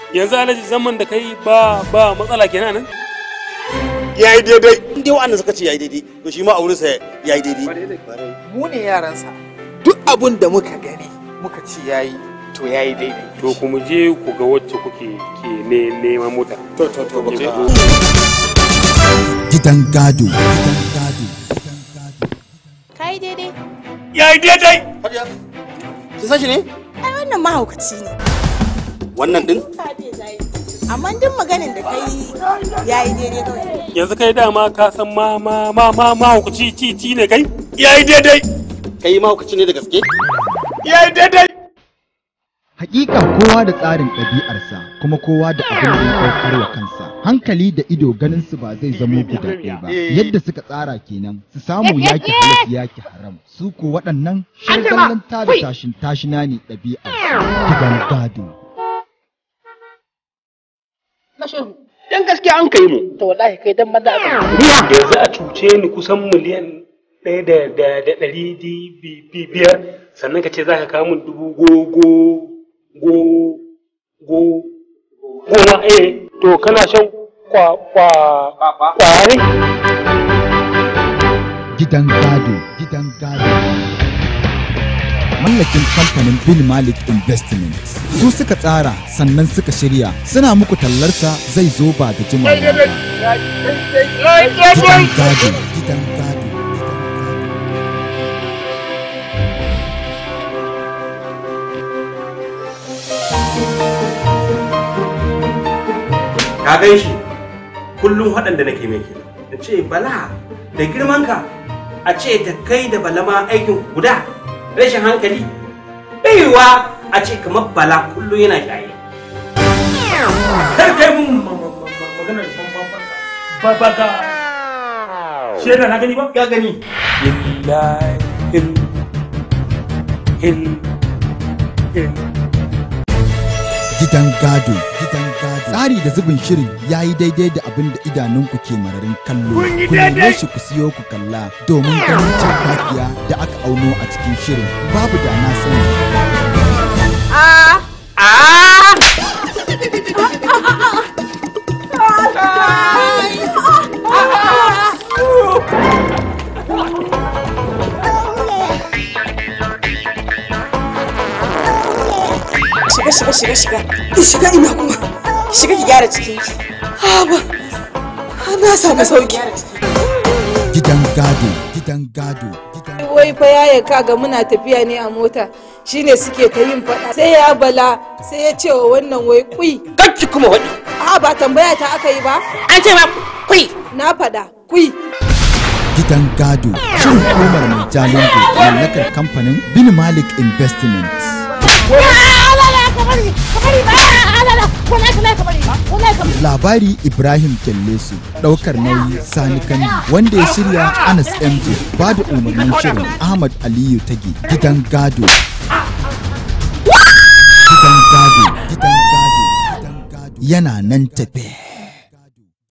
yanzu alhaji zaman da kai ba ba matsala kenan nan ya yi daidai in dai wa'anda suka ce ya yi daidai to shi ma a wurinsa ya yi daidai mu ne yaransa duk abun da muka gani muka ci yayi to yayi daidai to ku mu je ku ga wacce kuke ke ne neman mota to to to ba gidan gado gidan gado Kai daidai. ya yi daidai ki san shi ne Ai wannan mahaukaci ne. wannan din Amma duk maganin da kai ya yi daidai kawai. yanzu kai dama ka san ma ma ma ma ma hukuci ci ci ne kai ya yi daidai kai mahaukaci ne da gaske ya yi daidai Hakika kowa da tsarin ɗabi'arsa kuma kowa da abin da ya ɗaukar wa kansa. Hankali da ido ganin su ba zai zamo guda ɗaya ba. Yadda suka tsara kenan su samu yaki halas yaki haram. Su ko waɗannan shirgallan da tashin tashina ne ɗabi'ar gidan gado. na shehu dan gaskiya an kai mu to wallahi kai dan maza aka yanzu a cuce ni kusan miliyan ɗaya da da da ɗari di- bi- bi- biyar sannan ka ce za ka kawo min dubu go go go go goma eh to kana shan kwa kwa kware Gidan gado, gidan gado. Mallakin kamfanin Bin Malik Investment. Su suka tsara sannan suka shirya suna muku tallarsa zai zo ba da jimawa ba. Gidan gado, gidan gado. ka gan shi kullum waɗanda nake mai kenan da ce bala da girmanka a ce da kai da bala ma aikin guda rashin hankali baiwa a ce kamar bala kullum yana shaye kar kai mun maganar ba ba ka shaida na gani ba ya gani hil hil hil Gidan gado, gidan gado. Tsari da zubin shirin ya yi daidai da abin da idanunku ke mararin kallo. Ku neme shi ku siyo ku kalla domin ganin cakakiya da aka auno a cikin shirin. Babu da na sani. Shiga shiga shiga shiga. Ki shiga ina kuma. Ki shiga ki gyara cikinki. Ha ba. Ha na samu sauki. Gidan gado, gidan gado, gidan wai fa yaya kaga muna tafiya ne a mota shine suke ta yin faɗa sai ya bala sai ya ce wa wannan wai kui kacci kuma waɗi a ba tambaya ta aka yi ba An ce ma kui. na faɗa kui gidan gado. Shirin hukumar mai jalingo mallakar kamfanin Bin Malik Investment. Labari Ibrahim Kellesu ɗaukar nauyi Sani Kandi wanda ya shirya Anas MJ ba da umarnin shirin Ahmad Aliyu Tage gidan gado. Gidan gado, gidan gado, gidan gado yana nan tafe.